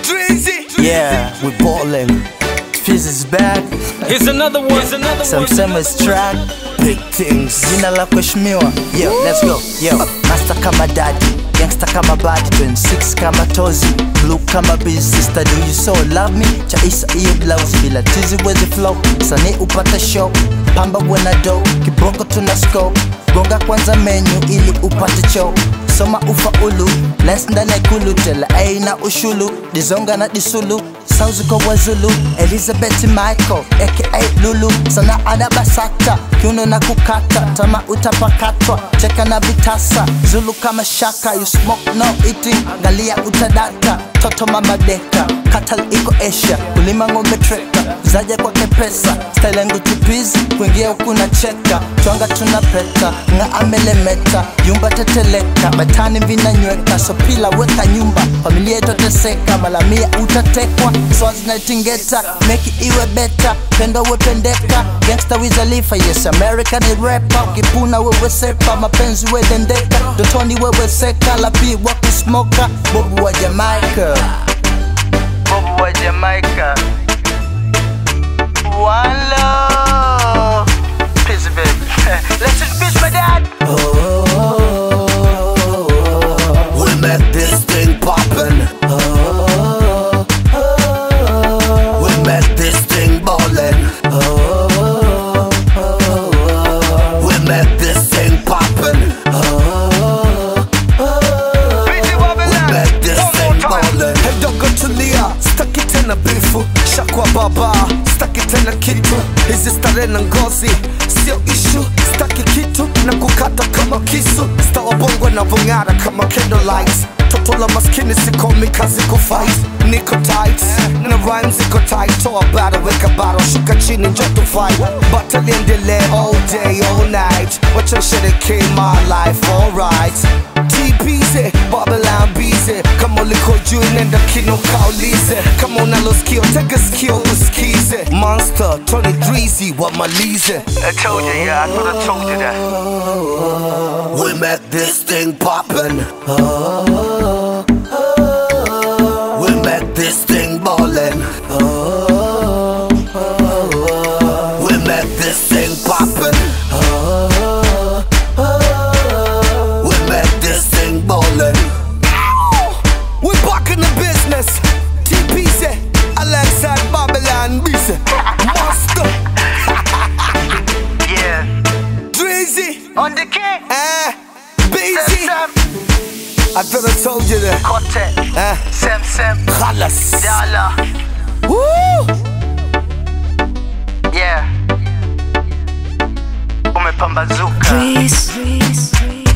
Drizzy. Yeah, we ballin'. Fizz is back. Here's another one. Here's another Some one. Summer's track. Big things. Jina la kuheshimiwa. Yo, let's go. Yo, master kama daddy. Gangsta kama bad 26 kama tozi blue kama busy sister do you so love me chaisa iyo blouse bila tizi wezi flow sani upate show pamba wena do kiboko tuna scope gonga kwanza menu ili upate cho soma ufaulu les ndani ya kulu tela aina ushulu dizonga na disulu sauzi kwa wazulu elizabeth michael aka lulu sana ana basata kiuno na kukata tama utapakatwa cheka na vitasa zulu kama shaka you smoke no eating galia utadata toto mama deka katal iko asia kulima ng'ombe treka zaja kwake pesa style yangu tupizi kuingia huku na cheka twanga tuna peta nga amelemeta yumba teteleka batani vinanyweka so pila weka nyumba familia itoteseka malamia utatekwa swazi naitingeta meki iwe beta pendo wependeka gangsta wizalifa yes america ni repa ukipuna wewe sepa mapenzi wedendeka dotoni wewe seka lapi wa kusmoka bobu wa jamaica bobu wa jamaica One love. Peace, baby. Let's just bitch my dad. We make this thing poppin'. We make this thing ballin'. We make this thing poppin'. We make this thing ballin'. Hedogo tulia, staki tena bifu, shakwa baba, staki tena kitu, hizi stare na ngozi sio ishu, staki kitu na kukata kama kisu, stawa bongo na vung'ara kama candlelights toto la maskini sikomi kazi kufight niko tight na rhymes ziko tight toa baro weka baro shuka chini njo tu fight battle liendelee all day all night wacha sherekee my life alright TBZ, Babylon busy kama uliko juu nenda kino kaulize kama unalo skio tega skio usikize monster Tony Drizzy wamalize I told you, yeah, I thought I told you that. We make this thing poppin'. We make this thing ballin'. We make this thing poppin'. We make this thing ballin'. We back in the business. TPZ alongside Babylon Busy. Monster Yeah. Drizzy. On the king. Eh. Busy. Sam, I thought I told you that. Kote. Eh. Sam, Sam. Khalas. Dollar. Woo! Yeah. Umepambazuka. Breeze.